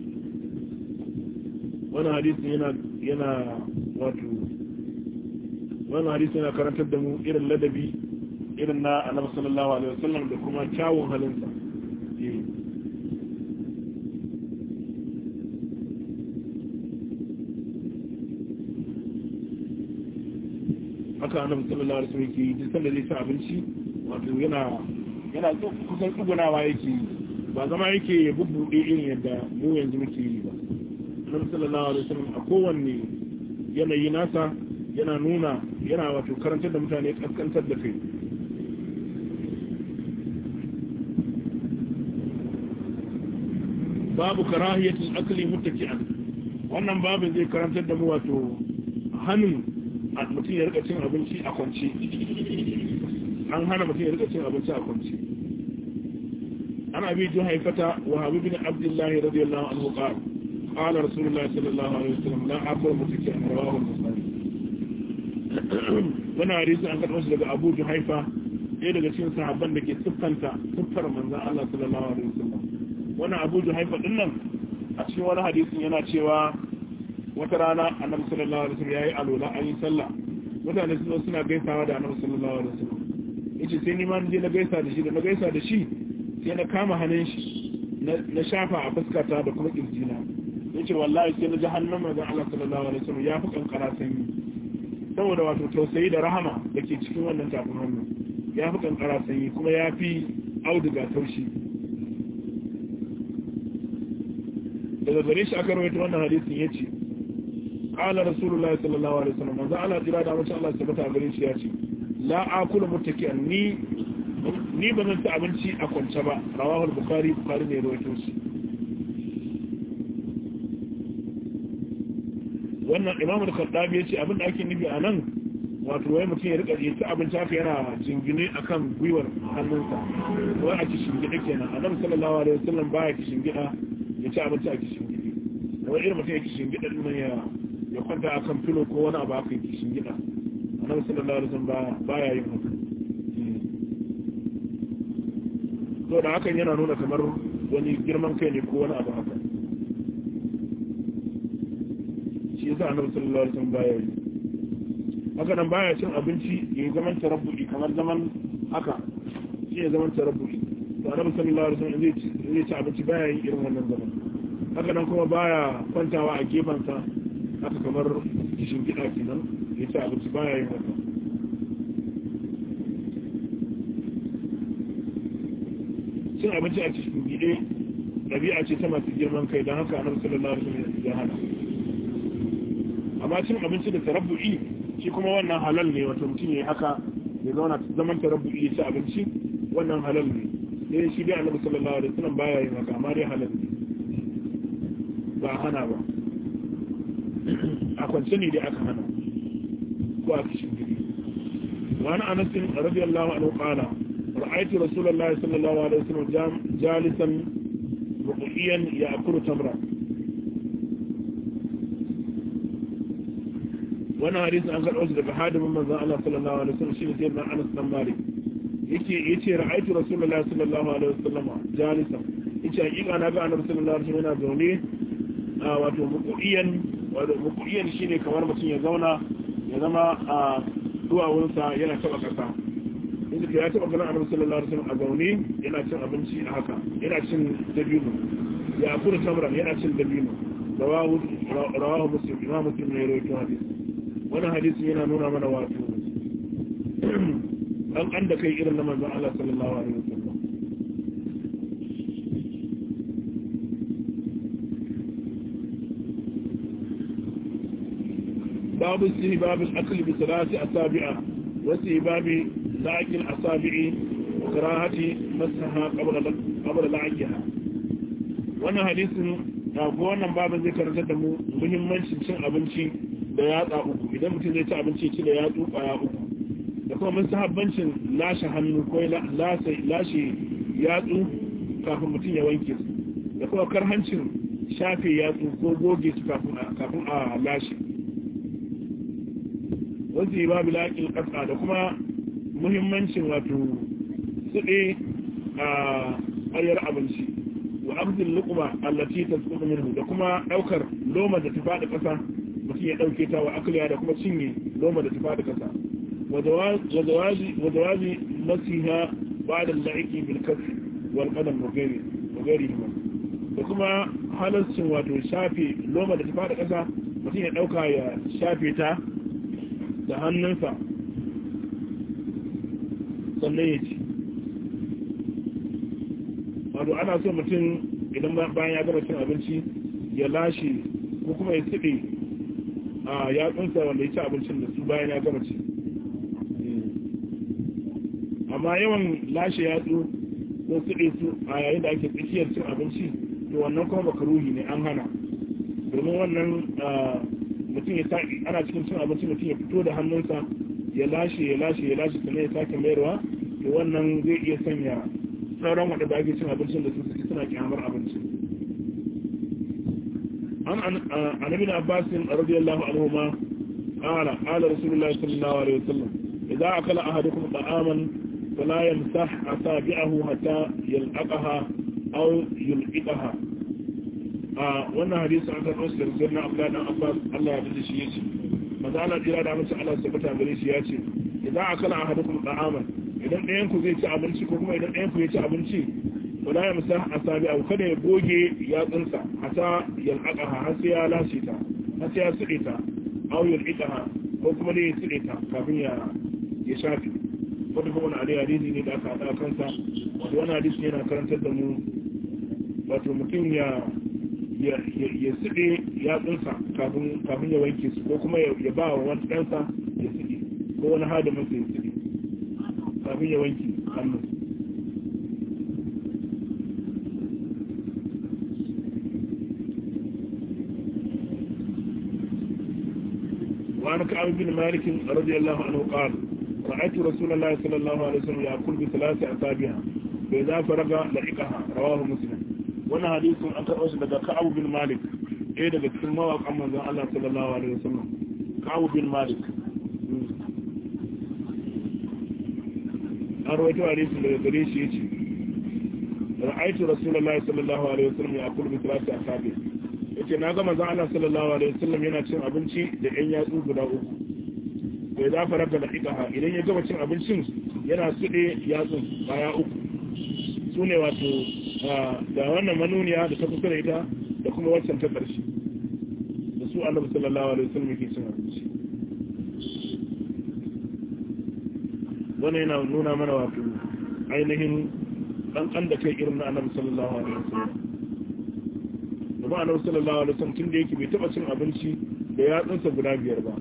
wannan hadisin yana yana wato wannan hadisin yana karantar da mu irin ladabi irin na annabi sallallahu alaihi wasallam da kuma kyawun halinsa haka annabi sallallahu alaihi wasallam yake duk sanda zai ci abinci wato yana yana kusan tsugunawa yake ba zama yake ya bubbuɗe irin yadda mu yanzu muke yi ba annabi sallallahu alaihi wasallam a kowanne yanayi nasa yana nuna yana wato karantar da mutane kaskantar da kai babu karahiyatul akli muttaki'an wannan babin zai karantar da mu wato hannun mutum ya rika cin abinci a kwance an hana mutum ya rika cin abinci a kwance ana bi jin haifata wa habi bin abdullahi radiyallahu anhu qala qala rasulullahi sallallahu alaihi wasallam la aqul muttaki'an rawahu muslim wannan hadisi an karɓo shi daga Abu Juhaifa ɗaya daga cikin sahabban da ke siffanta siffar manzon Allah sallallahu alaihi wasallam wannan Abu Juhaifa din nan a cikin wani hadisin yana cewa wata rana Annabi sallallahu alaihi wasallam yayi alola an yi sallah mutane su suna gaisawa da Annabi sallallahu alaihi wasallam yace sai ni ma je na gaisa da shi da na gaisa da shi sai na kama hannun shi na shafa a fuskata da kuma kirjina yace wallahi sai na ji hannun manzon Allah sallallahu alaihi wasallam ya fi kankara sanyi saboda wato tausayi da rahama da ke cikin wannan tafin hannu ya fi kankara sanyi kuma ya fi auduga taushi daga gare shi aka rawaita wannan hadisin ya ce ƙala rasulullahi sallallahu alaihi wasallam manzo Allah jira da mace Allah tabbata a gare shi ya ce la akulu muttaki'an ni ni ba zan ci abinci a kwance ba rawahul bukhari bukhari ne rawaito shi wannan imamul kaddabi yace abin da ake nufi a nan wato wai mutum ya rika ya ci abinci haka yana jingine akan gwiwar hannunsa wai a kishin gida kenan annabi sallallahu alaihi wasallam baya kishin gida ya ci abinci a kishin gida wai irin mutum ya kishin gida din nan ya ya kwanta akan filo ko wani abu haka kishin gida annabi sallallahu alaihi wasallam baya yin haka to da hakan yana nuna kamar wani girman kai ne ko wani abu haka shi yasa annabi sallallahu alaihi wasallam baya yi haka nan baya cin abinci ya zaman tarabbu'i kamar zaman haka shi ya zaman tarabbu'i to annabi sallallahu alaihi wasallam zai ci abinci baya yin irin wannan zaman haka nan kuma baya kwantawa a gefansa haka kamar kishin gida kenan ya ci abinci baya yin haka cin abinci a cikin gide ɗabi'a ce ta masu girman kai don haka annabi sallallahu alaihi wasallam ya hana amma cin abinci da tarabbu'i shi kuma wannan halal ne wato mutum ya yi haka ya zauna zaman tarabbu'i ya ci abinci wannan halal ne sai shi dai annabi sallallahu alaihi wasallam baya yin haka amma dai halal ne ba hana ba a kwance ne dai aka hana ko a kishin gidi wani anasin radiyallahu anhu qala ra'aytu rasulullahi sallallahu alaihi wasallam jalisan ruqiyan ya'kulu tamra wannan hadisi an karɓo shi daga hadimin manzon Allah sallallahu alaihi wasallam shi ne sayyidina Anas bin Malik yake yace ra'aytu rasulullahi sallallahu alaihi wasallam jalisan yace hakika na ga annabi sallallahu alaihi wasallam yana zaune a wato muqiyan wato muqiyan shine kamar mutum ya zauna ya zama a duwawunsa yana taba kasa inda ya taba ganin annabi sallallahu alaihi wasallam a zaune yana cin abinci a haka yana cin dabino ya kura tamra yana cin dabino rawahu rawahu muslim imam muslim ne ya rawaito hadisi wani hadisi yana nuna mana wato an an da kai irin na manzon Allah sallallahu alaihi wasallam babu sihi babu akli bi salati asabi'a wa sihi babi la'akil asabi'i wa karahati masaha qabla qabla la'akiha wannan hadisin ko wannan babin zai karantar da mu muhimmancin cin abinci da yatsa uku idan mutum zai ci abinci ci da yatsu kwaya uku da kuma mun sahabbancin lashe hannu ko lashe yatsu kafin mutum ya wanke su da kuma karhancin shafe yatsu ko goge su kafin a lashe wasu yi babu laƙin ƙasa da kuma muhimmancin wato suɗe a ƙwayar abinci wa abdul luqma allati tasqutu minhu da kuma ɗaukar loma da ta faɗi ƙasa mutum ya ɗauke ta wa akliya da kuma cinye loma da tufa da kasa wajawazi nasiha ba da la'iki bilkafi wal qadam wa gairi da kuma halarcin wato shafe loma da tufa da kasa mutum ya ɗauka ya shafe ta da hannunsa sannan ya ci wato ana so mutum idan bayan ya gama cin abinci ya lashe ko kuma ya tsiɗe a yatsunsa wanda ya ci abincin da su bayan ya gama ci amma yawan lashe yatsu ko tsiɗe su a yayin da ake tsakiyar cin abinci to wannan kuma makaruhi ne an hana domin wannan mutum ya ana cikin cin abinci mutum ya fito da hannunsa ya lashe ya lashe ya lashe sannan ya sake mayarwa to wannan zai iya sanya sauran waɗanda ake cin abincin da su suna kyamar abinci عن عن ابن عباس رضي الله عنهما قال قال رسول الله صلى الله عليه وسلم إذا أكل أحدكم طعاما فلا يمسح أصابعه حتى يلققها أو يلققها wannan hadisi an karɓo su da sirna Abdullahi dan Abbas Allah ya dace shi yace maza Allah jira da mace Allah sabata gare shi yace idan akala ahadukum ta'aman idan ɗayan ku zai ci abinci ko kuma idan ɗayan ku ya ci abinci wala ya musa asabi abu kada ya goge yatsunsa hata yalqaqaha har sai ya lashe ta har sai ya tsire ta aw yalqaqaha ko kuma dai ya tsire ta kafin ya ya shafi wanda kuma wani alai hadisi ne da aka hada kansa wato wani hadisi yana karantar da mu wato mutum ya ya ya tsire yatsunsa kafin kafin ya wanke su ko kuma ya ba wa wani ɗansa ya tsire ko wani hadimin sa ya tsire kafin ya wanke hannu وعن كعب بن مالك رضي الله عنه قال رأيت رسول الله صلى الله عليه وسلم يأكل بثلاث أصابع فإذا فرغ لحقها رواه مسلم وانا حديث أنت أوش لدى كعب بن مالك إيه لدى كلمة وقام من الله صلى الله عليه وسلم كعب بن مالك أرويت حديث لدى قريش يتي رأيت رسول الله صلى الله عليه وسلم يأكل بثلاث أصابع yace na ga manzon Allah sallallahu alaihi wasallam yana cin abinci da ƴan yatsu guda uku bai za fara da daƙiƙa idan ya gama cin abincin yana suɗe yatsun baya uku su ne wato da wannan manuniya da ta kusa da ita da kuma waccan ta ƙarshe da su annabi sallallahu alaihi wasallam yake cin abinci wannan yana nuna mana wato ainihin ɗanɗan da kai irin na annabi sallallahu alaihi wasallam kuma annabi sallallahu alaihi wasallam tun da yake bai taba cin abinci da yatsunsa guda biyar ba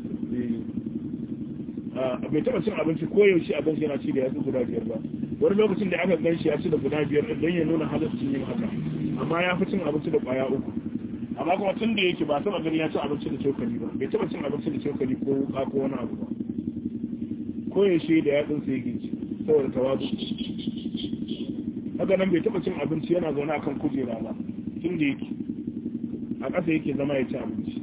bai taba cin abinci ko yaushe abinci yana ci da yatsu guda biyar ba wani lokacin da aka gan shi ya ci da guda biyar don ya nuna halittun yin haka amma ya fi cin abinci da kwaya uku amma kuma tun da yake ba taba gani ya ci abinci da cokali ba bai taba cin abinci da cokali ko wuka ko wani abu ba ko yaushe da yatsunsa yake ci saboda tawazu haka nan bai taba cin abinci yana zaune akan kujera ba tun da yake a ƙasa yake zama ya ci abinci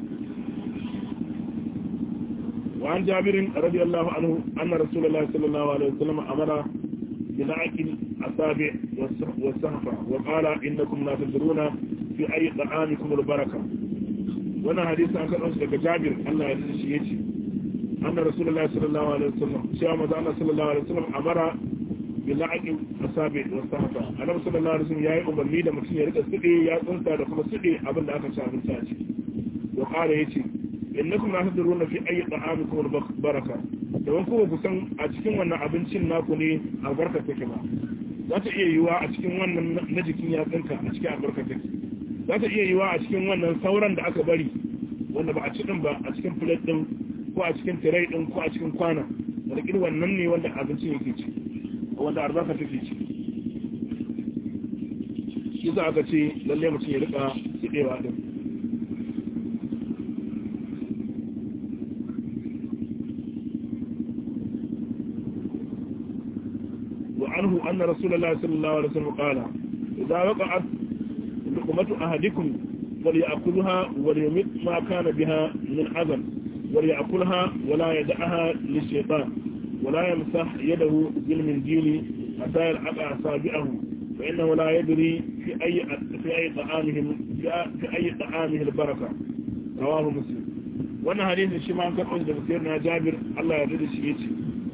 وعن جابر رضي الله عنه أن رسول الله صلى الله عليه وسلم أمر بلعق الأصابع والسهفة وقال إنكم لا تدرون في أي طعامكم البركة وانا حديث عن كان أنسل جابر الله يرزي شيئتي أن رسول الله صلى الله عليه وسلم شاء مدانا صلى الله عليه وسلم أمر bila'in asabi wa sahaba annabi sallallahu alaihi wasallam yayi umarni da mutum ya rika sidi ya tsunta da kuma sidi abin da aka ci abinci a ciki wa qala yace innakum la tadruna fi ayyi ta'amikum baraka dan kuma ku san a cikin wannan abincin naku ne albarka take ba za ta iya yiwa a cikin wannan na jikin yatsunka a cikin albarka take za ta iya yiwa a cikin wannan sauran da aka bari wanda ba a ci din ba a cikin plate din ko a cikin tray din ko a cikin kwana wanda kin wannan ne wanda abincin yake ci wanda albarka take ci shi za aka ce lalle mutum ya rika tsidewa din وعنه أن رسول الله صلى الله عليه وسلم قال إذا وقعت لقمة أحدكم فليأكلها وليمت ما كان بها من عذر وليأكلها ولا يدعها للشيطان ولا يمسح يده بالمنديل حتى يلعق أصابعه فإنه لا يدري في أي في أي طعامهم في أي طعامه البركة رواه مسلم وانا حديث الشمال كان da سيدنا جابر الله يرضى shi yace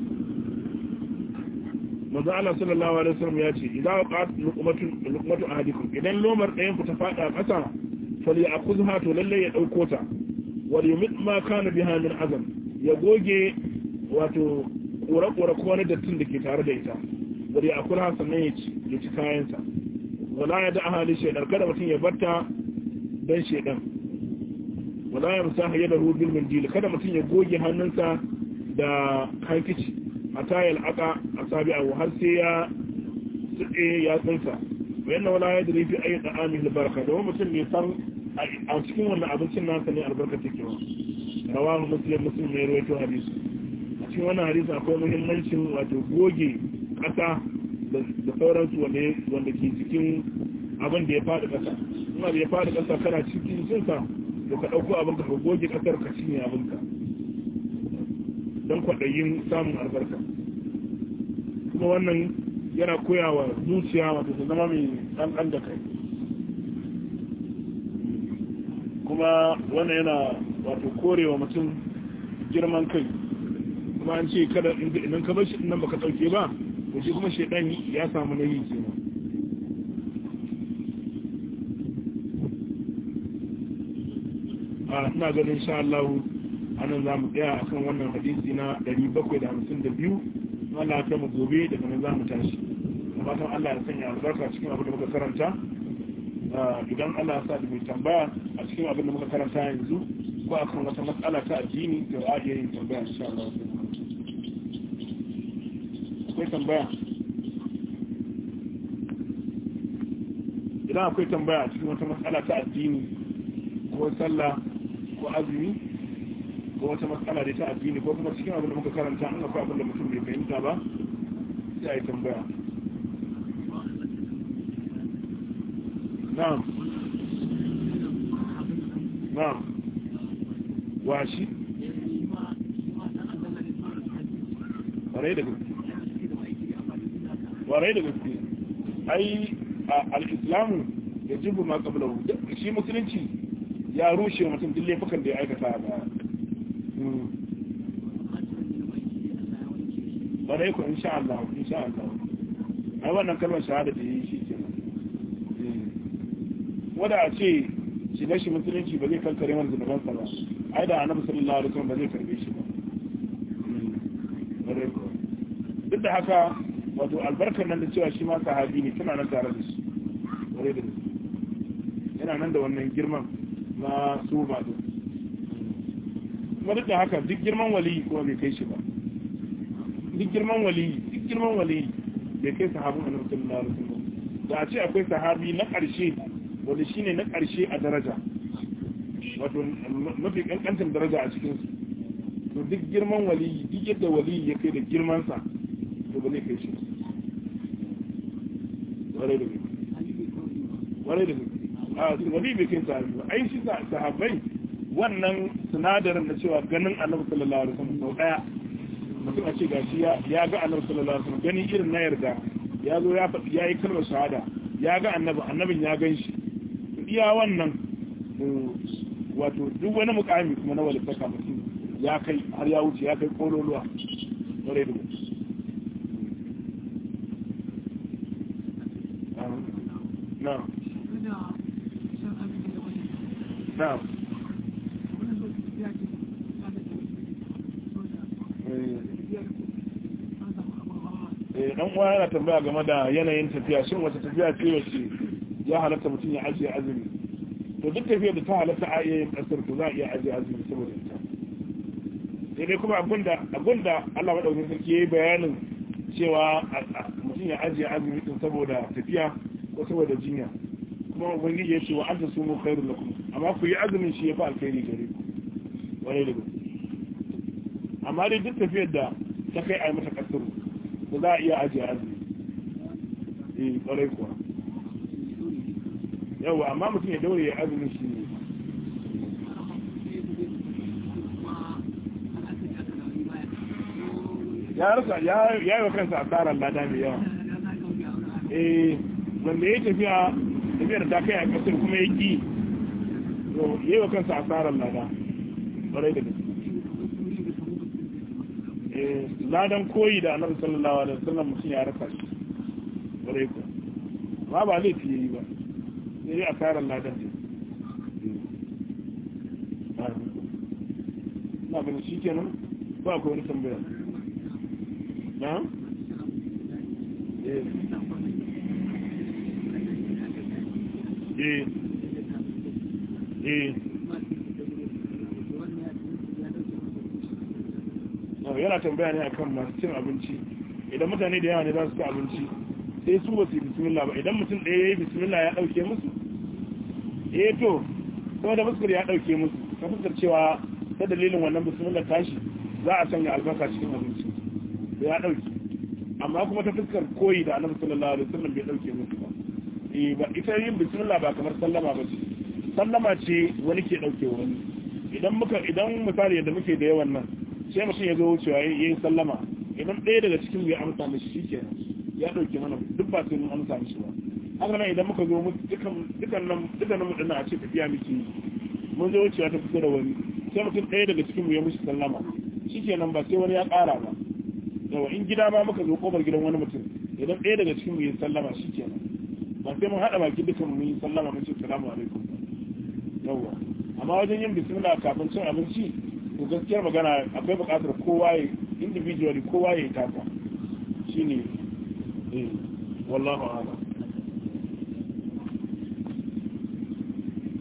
manzo Allah sallallahu alaihi wasallam ya ce idan waqat luqmatu luqmatu ahadikum idan lomar ɗayan ku ta fada ƙasa falyakhudha to lalle ya dauko ta wal yumit ma kana biha min azam ya goge wato kura-kura ko wani dattin da ke tare da ita wani a kula sannan ya ci ya ci kayansa wala ya da ahali shaidar kada mutum ya barta don shaidan wala ya musa hayar da rubin mindili kada mutum ya goge hannunsa da hankici a tayar aka a sabi abu har sai ya tsuɗe ya tsinsa bayan na wala ya da rufi ayi da amin albarka domin mutum ne san a cikin wannan abincin nasa ne albarka take wa rawahu muslim muslim ne rawaito hadisi cikin wannan hadisi akwai muhimmancin wato goge ƙasa da sauransu wanda ke cikin abin da ya faɗi ƙasa kuma da ya faɗi ƙasa kana cikin cinsa to ka ɗauko abin ka goge ƙasar ka cinye abinka don kwaɗayin samun albarka kuma wannan yana koyawa zuciya wato ta zama mai ɗanɗan da kai kuma wannan yana wato korewa mutum girman kai kuma an ce kada idan ka bar shi nan baka dauke ba to shi kuma shedan ya samu nayi kenan a ina ganin insha Allah anan za mu tsaya akan wannan hadisi na 752 Allah ya mu gobe daga nan za mu tashi fatan Allah ya sanya albarka cikin abin da muka karanta idan Allah ya sa da mai tambaya a cikin abin da muka karanta yanzu ko akan wata matsala ta addini to a iya yin tambaya insha Allah akwai tambaya idan akwai tambaya a cikin wata matsala ta addini ko sallah ko azumi ko wata matsala da ta addini ko kuma cikin abin da muka karanta an akwai abin da mutum bai fahimta ba sai a yi tambaya na'am na'am washi warai da gaske warai da gaske ai al-islamu ya jibu ma qablahu shi musulunci ya rushe mutum duk laifukan da ya aikata a baya warai ku insha Allah insha Allah ai wannan kalmar shahada da yi shi ke wanda a ce shiga shi musulunci ba zai kankare mana zunubansa ba ai da annabi sallallahu alaihi wasallam ba zai karbe shi ba duk da haka wato albarkar nan da cewa shi ma sahabi ne tana nan tare da shi ware da yana nan da wannan girman na su ba din kuma duk da haka duk girman wali kuma bai kai shi ba duk girman wali duk girman wali bai kai sahabin annabi sallallahu alaihi wasallam da a ce akwai sahabi na ƙarshe wanda shine na ƙarshe a daraja wato mafi kankantar daraja a cikin su to duk girman wali duk yadda wali ya kai da girmansa to ba zai kai shi warai da warai da a wali bai kai sahabi ba ai shi sahabbai wannan sinadarin na cewa ganin annabi sallallahu alaihi wasallam sau daya mutum a ce gashi ya ga annabi sallallahu alaihi wasallam gani irin na yarda ya zo ya faɗi ya yi kalmar shahada ya ga annabi annabin ya gan shi iya wannan wato duk wani mukami kuma na walittaka mutum ya kai har ya wuce ya kai kololuwa ware da wuce na na dan uwa yana tambaya game da yanayin tafiya shin wata tafiya ce wace ya halatta mutum ya ajiye azumi to duk tafiyar da ta halatta a iya yin kasar to za a iya ajiye azumi saboda ita sai dai kuma abinda abinda Allah madaukakin sarki yayi bayanin cewa mutum ya ajiye azumi din saboda tafiya ko saboda jinya kuma ubangiji ya ce wa anta sumu khairul lakum amma ku yi azumin shi yafi alkhairi gare ku wani da amma dai duk tafiyar da ta kai a yi mata kasaru to za a iya ajiye azumi eh kwarai kuwa yawa amma mutum ya daure ya azumin shi ne ya rasa ya yi wa kansa asarar lada mai yawa eh wanda ya tafiya tafiyar ta kai a kasar kuma ya ki ya yi wa kansa asarar lada ƙwarai da gaske ladan koyi da annabi sallallahu alaihi wasallam mutum ya rasa shi ƙwarai ku ma ba laifi yayi ba sai dai asarar ladan ne na ganin shi kenan ba ku wani tambaya na? eh eh yana tambaya ne akan masu cin abinci idan mutane da yawa ne za su ci abinci sai su ba su yi bismillah ba idan mutum ɗaya ya yi bismillah ya ɗauke musu eh to kuma da fuskar ya ɗauke musu ta fuskar cewa ta dalilin wannan bismillah tashi za a sanya albasa cikin abinci da ya ɗauke amma kuma ta fuskar koyi da annabi sallallahu alaihi wasallam bai ɗauke musu ba eh ba ita yin bismillah ba kamar sallama ba ce sallama ce wani ke ɗauke wani idan muka idan misali yadda muke da yawan nan sai mutum ya zo wucewa ya yi sallama idan ɗaya daga cikin ya amsa mishi shi ke ya ɗauke mana duk ba sai mun amsa mishi ba haka nan idan muka zo dukan nan mu dinnan a ce tafiya muke yi mun zo wucewa ta fito da wani sai mutum ɗaya daga cikin mu ya mishi sallama shi ke nan ba sai wani ya ƙara ba yawa in gida ma muka zo kofar gidan wani mutum idan ɗaya daga cikin mu ya sallama shi ke nan ba sai mun haɗa baki dukan mu yi sallama mun ce salamu alaikum yawa amma wajen yin bismillah kafin cin abinci to gaskiyar magana akwai bukatar kowa ya individually kowa ya yi tasa shine eh wallahu a'lam